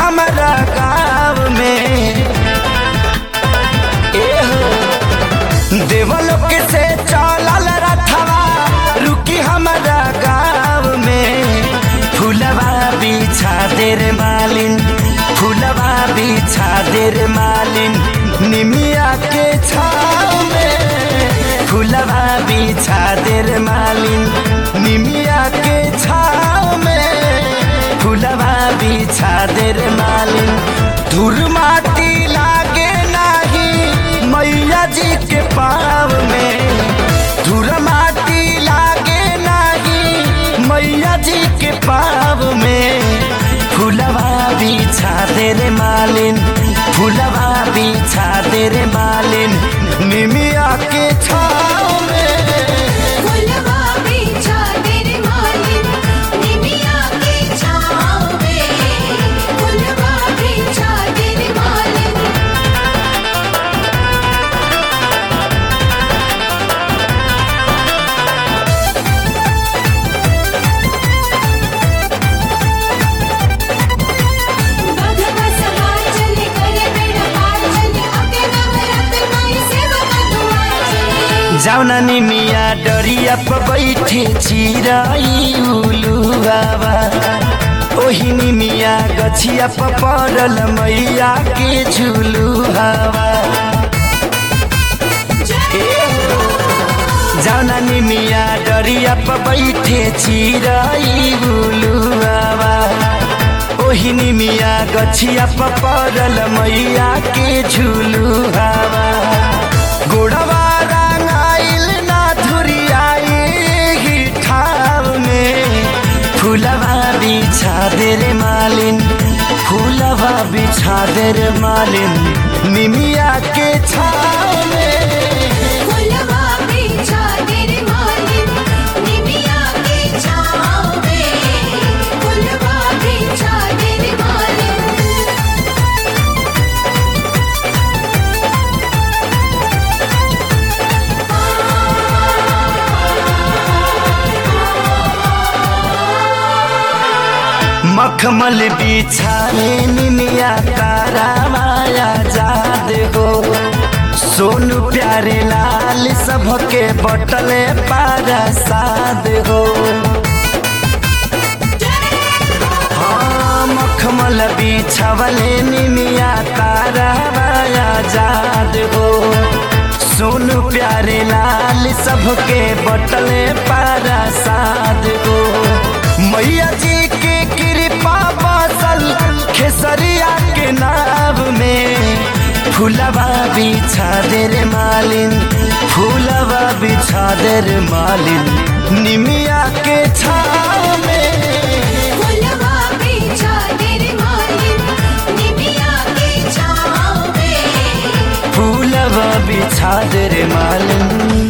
हमारा गाँव में ए हो देवलोक से चलल रथवा रुकी हमारा गाँव में फूलवा बिछा देर मालिन फूलवा बिछा देर मालिन निमिया के छाव में फूलवा बिछा देर मालिन निमिया के छाव में फूलवा बिछा देर मालिन धूर माटी लागे नाही मैया जी के पाव में धूर माटी लागे नाही मैया जी के पाव में फूलवा बिछा देर मालिन फूलवा बिछा देर मालिन निमिया के छाव में फुलवा बिछा तेरे मालिन निमिया की छाँव में फुलवा बिछा तेरे मालिन भगवा सवार चले करे बेड़ा पार चले अके नवरत माई सेवका दुआर चले जाउना निमिया डरिया प बैठे चिराई उलु बाबा ओही निमिया गछिया प परल मैया के झुलु हवा जाउना निमिया डरिया प बैठे चिराई उलु बाबा ओही निमिया गछिया प परल मैया के झुलु हवा गोड़वा रंगाइल ना धुरियाई ही ठाव में फूलवा बिछा देर मालिन फूलवा बिछा देर मालिन निमिया के छाव में फुलवा बिछा तेरे मालिन निमिया की छाँव में फुलवा बिछा तेरे मालिन मखमल बिछाए निमिया तारा माया जाद हो सोनू प्यारे लाल सबके बटले पारा साद हो हाँ मखमल बिछवले निमिया तारा माया जाद हो सोनू प्यारे लाल सबके बटले पारा साद हो मैया जी के कृपा बसल खेसरिया के नाव में फूलवा बिछा देर मालिन फूलवा बिछा देर मालिन निमिया के छाव में फुलवा बिछा तेरे मालिन निमिया की छाँव में फूलवा बिछा देर मालिन